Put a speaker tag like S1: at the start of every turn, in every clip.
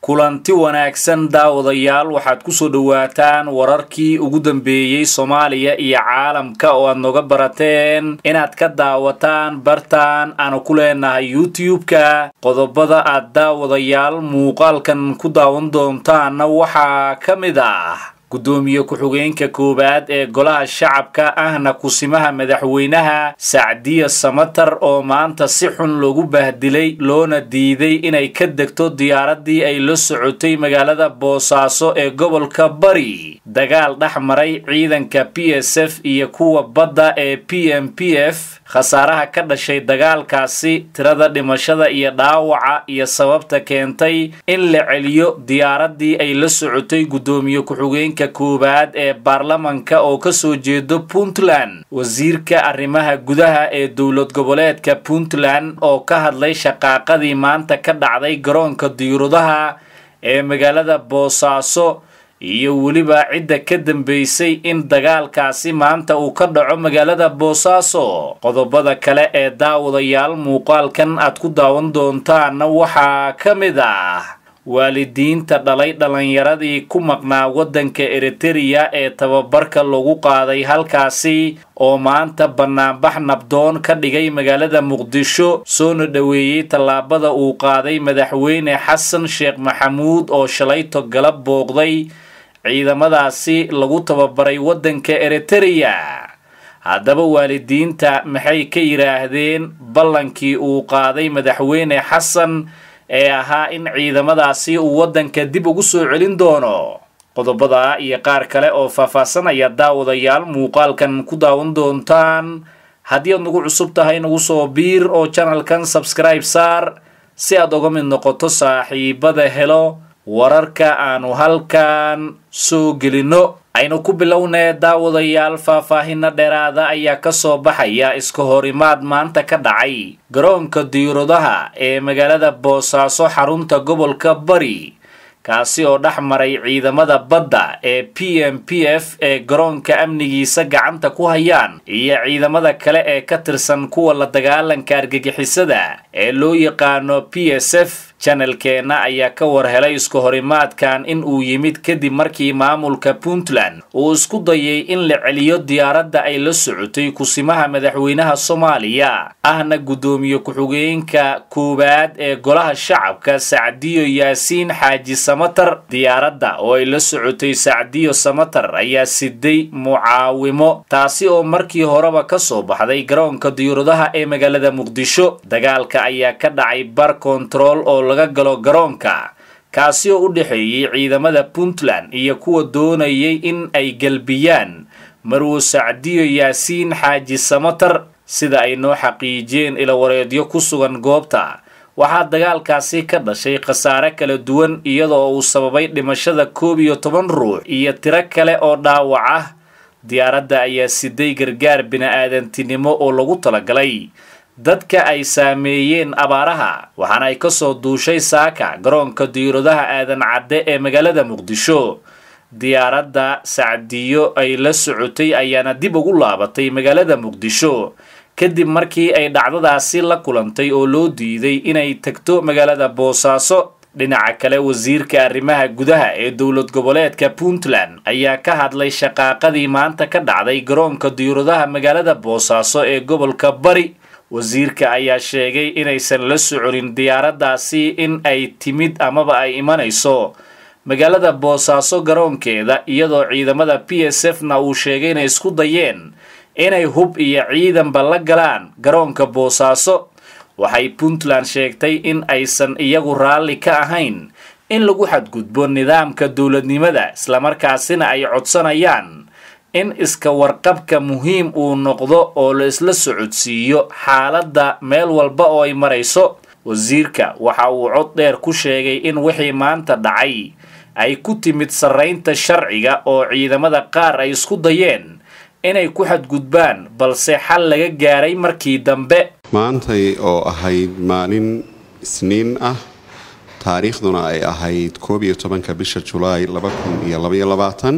S1: kulanti wanaagsan daawadayaal waxaad ku soo dhowaataan wararkii ugu dambeeyey soomaaliya iyo caalamka oo aad noga barateen inaad ka daawataan bartaan aanu ku leenahay youtube-ka qodobada aad daawadayaal muuqaalkan ku daawan doontaanna waxaa ka mid ah gudoomiye ku-xigeenka koowaad ee golaha shacabka ahna kusimaha madaxweynaha sacdiya samatar oo maanta si xun loogu bahdilay loona diiday inay ka degto diyaaraddii ay la socotay magaalada boosaaso ee gobolka bari dagaal dhex maray ciidanka p s f iyo kuwa badda ee p m p f khasaaraha ka dhashay dagaalkaasi tirada dhimashada iyo dhaawaca iyo sababta keentay in la celiyo diyaaraddii ay la socotay gudoomiye ku-xigeenka koowaad ee baarlamanka oo kasoo jeedo puntland wasiirka arrimaha gudaha ee dowlad goboleedka puntland oo ka hadlay shaqaaqadii maanta ka dhacday garoonka diyuuradaha ee magaalada boosaaso iyo weliba cidda ka dambeysay in dagaalkaasi maanta uu ka dhaco magaalada boosaaso qodobada kale ee daawadayaal muuqaalkan aad ku daawan doontaanna waxaa ka mid ah waalidiinta dhalay dhallinyaradii ku maqnaa waddanka eritereya ee tababarka lagu qaaday halkaasi oo maanta bannaanbax nabdoon ka dhigay magaalada muqdisho soona dhoweeyey tallaabada uu qaaday madaxweyne xasan sheekh maxamuud oo shalayto galab booqday ciidamadaasi lagu tababaray waddanka eritereya haddaba waalidiinta maxay ka yidhaahdeen ballankii uu qaaday madaxweyne xasan ee ahaa in ciidamadaasi uu waddanka dib ugu soo celin doono qodobada iyo qaar kale oo faahfaahsanaya daawadayaal muuqaalkan ku daawan doontaan haddii aad nagu cusub tahay nagu soo biir oo janalkan sabskribe saar si aad uga mid noqoto saaxiibada helo wararka aanu halkan soo gelinno aynu ku bilownee daawadayaal faahfaahino dheeraada ayaa ka soo baxaya iska horimaad maanta ka dhacay garoonka diyuuradaha ee magaalada boosaaso xarunta gobolka bari kaasi oo dhex maray ciidamada badda ee p m p f ee garoonka amnigiisa gacanta ku hayaan iyo ciidamada kale ee ka tirsan kuwa la dagaalanka argagixisada ee loo yaqaano p s f janalkeenna ayaa ka war helay isku horimaadkan in uu yimid kadib markii maamulka puntland uu isku dayay in la celiyo diyaaradda ay la socotay kusimaha madaxweynaha soomaaliya ahna guddoomiye ku-xigeenka koowaad ee golaha shacabka sacdiyo yaasiin xaaji samatar diyaaradda oo ay la socotay sacdiyo samatar ayaa siday mucaawimo taasi oo markii horeba ka soo baxday garoonka diyuuradaha ee magaalada muqdisho dagaalka ayaa ka dhacay bar kontarool oo laga galo garoonka kaasi oo u dhexeeyey ciidamada puntland iyo kuwa doonayay in ay gelbiyaan marwo sacdiyo yaasiin xaaji samatar sida ay noo xaqiijiyeen ilawareedyo ku sugan goobta waxaa dagaalkaasi ka dhashay khasaare kala duwan iyadoo uu sababay dhimashada koob iyo toban ruux iyo tiro kale oo dhaawac ah diyaaradda ayaa siday gargaar bini-aadantinimo oo lagu talagalay dadka ay saameeyeen abaaraha waxaana ay kasoo duushay saaka garoonka diyuuradaha aadan cadde ee magaalada muqdisho diyaaradda sacdiyo ay la socotay ayaana dib ugu laabatay magaalada muqdisho kadib markii ay dhacdadaasi la kulantay oo loo diiday inay tagto magaalada boosaaso dhinaca kale wasiirka arrimaha gudaha ee dowlad goboleedka puntland ayaa ka hadlay shaqaaqadii maanta ka dhacday garoonka diyuuradaha magaalada boosaaso ee gobolka bari wasiirka ayaa sheegay inaysan la soconin diyaaraddaasi in ay timid amaba ay imanayso magaalada boosaaso garoonkeeda iyadoo ciidamada p s f na uu sheegay inay isku dayeen inay hub iyo ciidanba la galaan garoonka boosaaso waxay puntland sheegtay in aysan iyagu raalli ka ahayn in lagu xadgudbo nidaamka dowladnimada islamarkaasina ay codsanayaan in iska warqabka muhiim uu noqdo oo la isla socodsiiyo xaaladda meel walba oo ay marayso wasiirka waxa uu cod dheer ku sheegay in wixii maanta dhacay ay ku timid sarraynta sharciga oo ciidamada qaar ay isku dayeen inay ku xadgudbaan balse xal laga gaaray markii dambe
S2: maantay oo ahayd maalin isniin ah taariikhduna ay ahayd koob iyo tobanka bisha julaay laba kun iyo labaiyo labaatan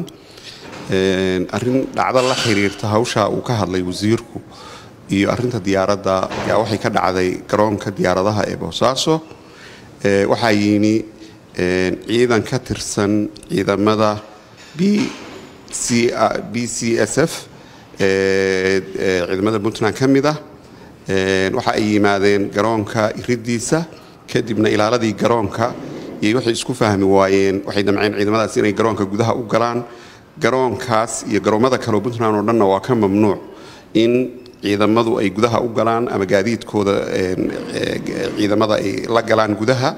S2: arrin dhacdo la xiriirta hawsha uu ka hadlay wasiirku iyo arinta diyaaradda ayaa waxay ka dhacday garoonka diyaaradaha ee boosaaso waxaa yimi ciidan ka tirsan ciidamada b c b c s f ciidamada puntland ka mid ah waxa ay yimaadeen garoonka iridiisa kadibna ilaaladii garoonka iyo waxay isku fahmi waayeen waxay damceen ciidamadaas inay garoonka gudaha u galaan garoonkaas iyo garoomada kaleo puntland oo dhanna waa ka mamnuuc in ciidamadu ay gudaha u galaan ama gaadiidkooda ciidamada ay la galaan gudaha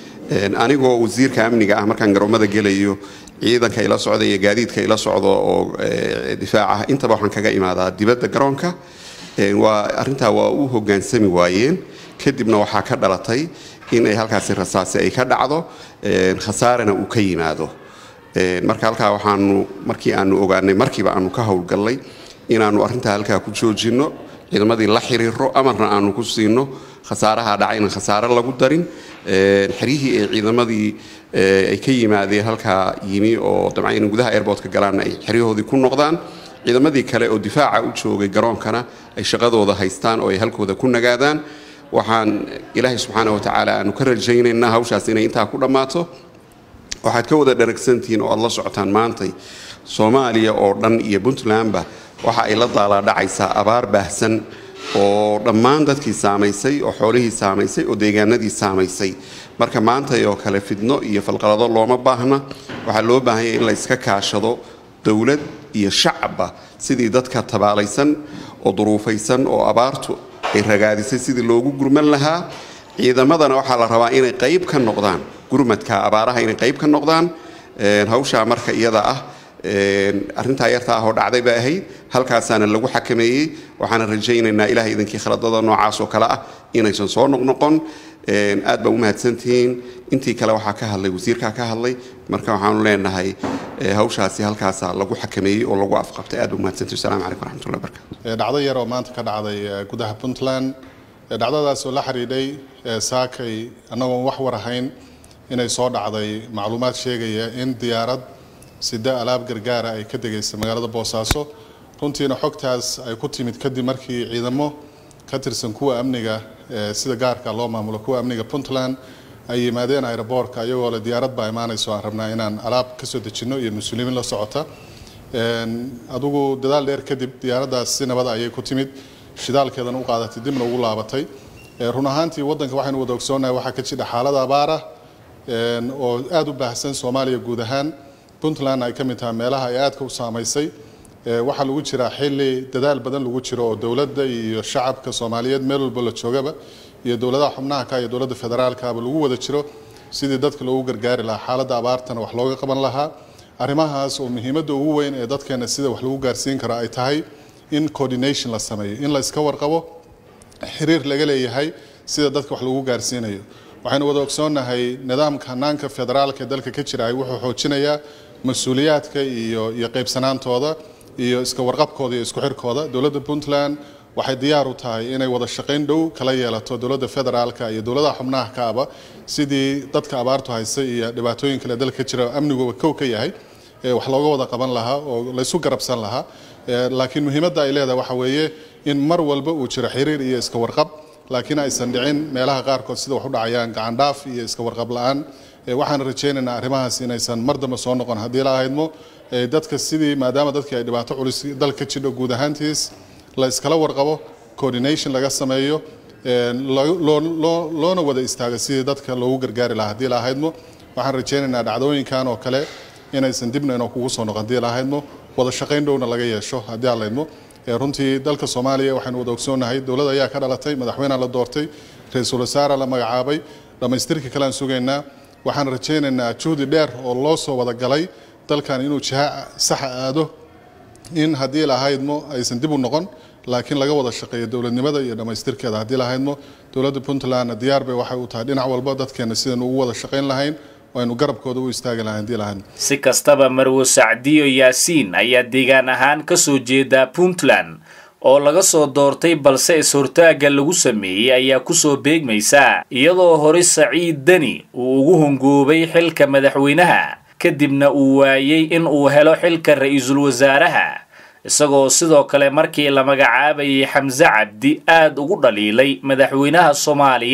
S2: anigoo wasiirka amniga ah markaan garoomada gelayo ciidanka ila socda iyo gaadiidka ila socdo oo difaac ah intaba waxaan kaga imaadaa dibadda garoonka waa arrintaa waa u hogaansami waayeen kadibna waxaa ka dhalatay in ay halkaasi rasaasi ay ka dhacdo khasaarana uu ka yimaado marka halkaa waxaanu markii aanu ogaanay markiiba aanu ka howlgallay inaanu arrintaa halkaa ku joojinno ciidamadii la xiriiro amarna aanu ku siino khasaaraha dhaca inaan khasaare lagu darin xeryihii ay ciidamadii ay ka yimaadeen halkaa yimi oo dabcan in gudaha airbortka galaanna ay xeryahoodii ku noqdaan ciidamadii kale oo difaaca u joogay garoonkana ay shaqadooda haystaan oo ay halkooda ku nagaadaan waxaan ilaahay subxaana wa tacaala aanu ka rajaynaynaa hawshaas inay intaa ku dhammaato waxaad ka wada dharagsantihiin oo aad la socotaan maantay soomaaliya oo dhan iyo puntlandba waxa ay la daalaadhacaysaa abaar baahsan oo dhammaan dadkii saamaysay oo xoolihii saamaysay oo deegaanadii saamaysay marka maantay oo kale fidno iyo falqalado looma baahna waxaa loo baahanya in la iska kaashado dowlad iyo shacabba sidii dadka tabaalaysan oo duruufaysan oo abaartu ay ragaadisay sidii loogu gurman lahaa ciidamadana waxaa la rabaa inay qayb ka noqdaan gurmadka abaaraha inay qayb ka noqdaan hawshaa marka iyada ah arrintaa yarta ah oo dhacday bay ahayd halkaasaana lagu xakameeyey waxaana rajaynaynaa ilahay idinkii khaladada noocaas oo kale ah inaysan soo noqnoqon aad baa u mahadsantihiin intii kale waxaa ka hadlay wasiirkaa ka hadlay marka waxaanu leenahay hawshaasi halkaasa lagu xakameeyey oo lagu afqabtay aad baa umahadsantihi wasalaamu calaykum waraxmatullahi barakatu
S3: dhacdo yar oo maanta ka dhacday gudaha puntland dhacdadaas oo la xidhiidhay saakay annagoon wax war ahayn inay soo dhacday macluumaad sheegaya in diyaarad sida alaab gargaara ay ka degaysa magaalada boosaaso runtiina xogtaas ay ku timid kadib markii ciidamo ka tirsan kuwa amniga sida gaarka loo maamulo kuwa amniga puntland ay yimaadeen aeroboortka iyagoo le diyaarad baa imaanayso aan rabnaa inaan alaab kasoo dejinno iyo mas-uuliyiin la socota adigu dadaal dheer kadib diyaaraddaas si nabada ayay ku timid shidaalkeedana u qaadatay dibna ugu laabatay run ahaantii waddanka waxaynu wada ogsoonahay waxaa ka jira xaalada abaara oo aada u baahsan soomaaliya guud ahaan puntland ay ka mid tahay meelaha ay aadka u saamaysay waxaa lagu jiraa xilli dadaal badan lagu jiro oo dowladda iyo shacabka soomaaliyeed meel walba la joogaba iyo dowladaha xubnaha ka iyo dowladda federaalkaaba lagu wada jiro sidii dadka loogu gargaari lahaa xaaladda abaartana wax looga qaban lahaa arrimahaas oo muhiimadda ugu weyn ee dadkeena sida wax lagu gaarsiin karo ay tahay in coordination la sameeyo in la iska warqabo xiriir laga leeyahay sida dadka wax lagu gaarsiinayo waxaynu wada ogsoonnahay nidaamka hanaanka federaalka ee dalka ka jira ay wuxuu xoojinayaa mas-uuliyaadka iyo iyo qaybsanaantooda iyo iska warqabkooda iyo isku xirkooda dowladda puntland waxay diyaar u tahay inay wada shaqayn dhow kala yeelato dowladda federaalka iyo dowladaha xubnaha kaaba sidii dadka abaartu haysa iyo dhibaatooyin kale dalka ka jira amniguba kow ka yahay wax looga wada qaban lahaa oo laysu garabsan lahaa laakiin muhiimadda ay leedahay waxa weeye in mar walba uu jiro xiriir iyo iska warqab laakiin aysan dhicin meelaha qaarkood sida wax u dhacayaan gacandhaaf iyo iska warqab la-aan waxaan rajaynaynaa arrimahaas inaysan mar dambe soo noqon haddii la ahaydmo dadka sidii maadaama dadkii ay dhibaato culus dalka ka jidho guud ahaantiis la iskala warqabo coordination laga sameeyo loona wada istaago sidii dadka loogu gargaari lahaa haddii la ahaydmo waxaan rajaynaynaa dhacdooyinkan oo kale inaysan dibna inoo kugu soo noqon haddii la ahaydmo wada shaqayn dhowna laga yeesho haddii aan laydmo runtii dalka soomaaliya waxaynu wada ogsoonnahay dowlad ayaa ka dhalatay madaxweynea la doortay ra-iisul wasaare la magacaabay dhammaystirka kalean sugaynaa waxaan rajaynaynaa juhdi dheer oo loo soo wada galay dalkan inuu jiha saxa aado in haddii lahaydmo aysan dib u noqon laakiin laga wada shaqeeyo dowladnimada iyo dhammaystirkeeda haddii lahaydmo dowladda puntlandna diyaar bay waxay u tahay dhinac walba dadkeena sidaynu ugu wada shaqayn lahayn aynu garabkooda u istaagi lahayn haddii lahaydmo
S1: si kastaba marwo sacdiyo yaasiin ayaa deegaan ahaan ka soo jeeda puntland oo laga soo doortay balse is-hortaagga lagu sameeyey ayaa kusoo beegmaysa iyadoo hore saciid deni uu ugu hongoobay xilka madaxweynaha kadibna uu waayey in uu helo xilka ra-iisul wasaaraha isagoo sidoo kale markii la magacaabayay xamse cabdi aad ugu dhaliilay madaxweynaha soomaaliya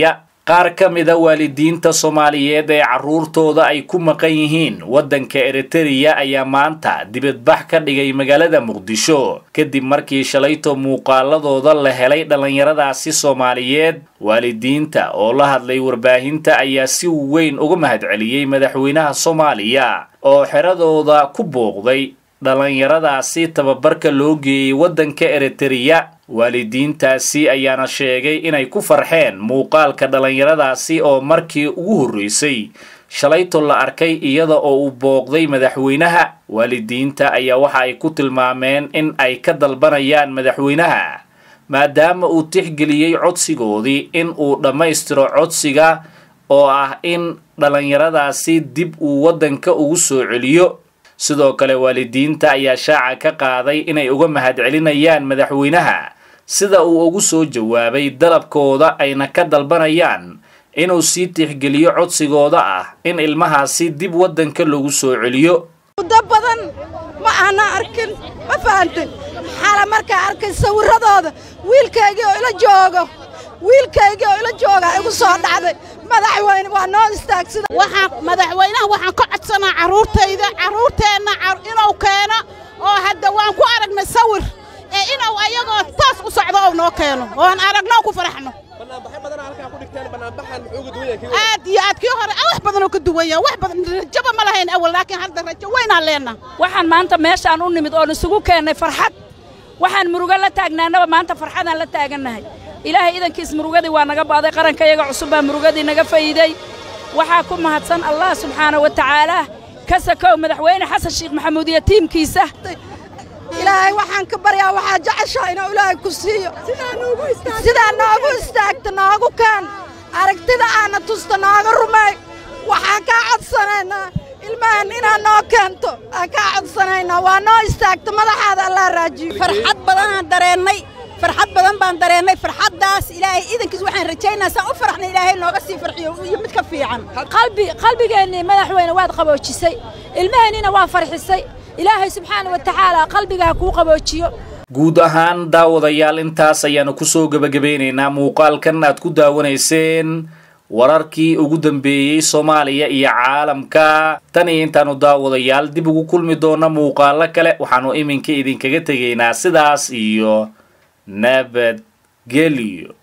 S1: qaar ka mida waalidiinta soomaaliyeed ee carruurtooda ay ku maqan yihiin waddanka eritereya ayaa maanta dibadbax ka dhigay magaalada muqdisho kadib markii shalayto muuqaaladooda la helay dhallinyaradaasi soomaaliyeed waalidiinta oo la hadlay warbaahinta ayaa si weyn uga mahadceliyey madaxweynaha soomaaliya oo xeradooda ku booqday dhallinyaradaasi tababarka loo geeyey waddanka eritereya waalidiintaasi ayaana sheegay inay ku farxeen muuqaalka dhallinyaradaasi oo markii ugu horreysay shalayto la arkay iyada oo uu booqday madaxweynaha waalidiinta ayaa waxa ay ku tilmaameen in ay ka dalbanayaan madaxweynaha maadaama uu tixgeliyey codsigoodii in uu dhammaystiro codsiga oo ah in dhallinyaradaasi dib uu waddanka ugu soo celiyo sidoo kale waalidiinta ayaa shaaca ka qaaday inay uga mahadcelinayaan madaxweynaha sida uu ugu soo jawaabay dalabkooda ayna ka dalbanayaan inuu sii tixgeliyo codsigooda ah in ilmahaasi dib waddanka lagu soo celiyo
S4: muddo badan ma aana arkin ma fahantin xala markaa arkay sawirradooda wiilkaygii oo ila joogo wiilkaygii oo ila jooga igu soo dhacday madaxweyne waa noo istaagsida
S5: waxaan madaxweynaha waxaan ka codsanaa carruurtayda carruurteenna inuu keeno oo hadda waan ku aragnay sawir ee inuu ayagoo taas u socdo ou noo keeno oon aragno ku faraxno aad iyo aad kii hore wax badanoo ka duwanya wax badan rajaba ma lahayn awal laakiin hadda rajo weynaan leenna
S6: waxaan maanta meeshaan u nimid oon isugu keennay farxad waxaan murugo la taagnaanaba maanta farxadaan la taagannahay ilaahay idankiis murugadii waa naga baaday qaranka iyaga cusub baa murugadii naga fayiday waxaa ku mahadsan allah subxaana wa tacaalaa ka sakow madaxweyne xasan sheekh maxamuud iyo tiimkiisa
S4: ilaahay waxaan ka baryaa waxaa jeceshaa inuu ilaahay ku siiyo sidaa noogu istaagta noogu kaan aragtida aana tusta nooga rumeey waxaan kaa codsanaynaa ilmahan inaad noo keento aan kaa codsanaynaa waa noo istaagta madaxaada allaa raajiyo
S7: farxad badanaan dareennay farxad badan baan dareennay farxaddaas ilaahay idankiis waxaan rajaynaa saan u faraxna ilaahay nooga sii farxiyo iyo mid ka fiican
S6: qalbi qalbigeennii madaxweyne waad qaboojisay ilmaheennina waa farxisay ilaahay subxaana wa tacaala qalbiga ha kuu qaboojiyo
S1: guud ahaan daawadayaal intaas ayaanu kusoo gebagabeynaynaa muuqaalkan aad ku daawanayseen wararkii ugu dambeeyey soomaaliya iyo caalamka tan iyo intaanu daawadayaal dib ugu kulmi doona muuqaalo kale waxaanu iminka idinkaga tegaynaa sidaas iyo nabadgelyo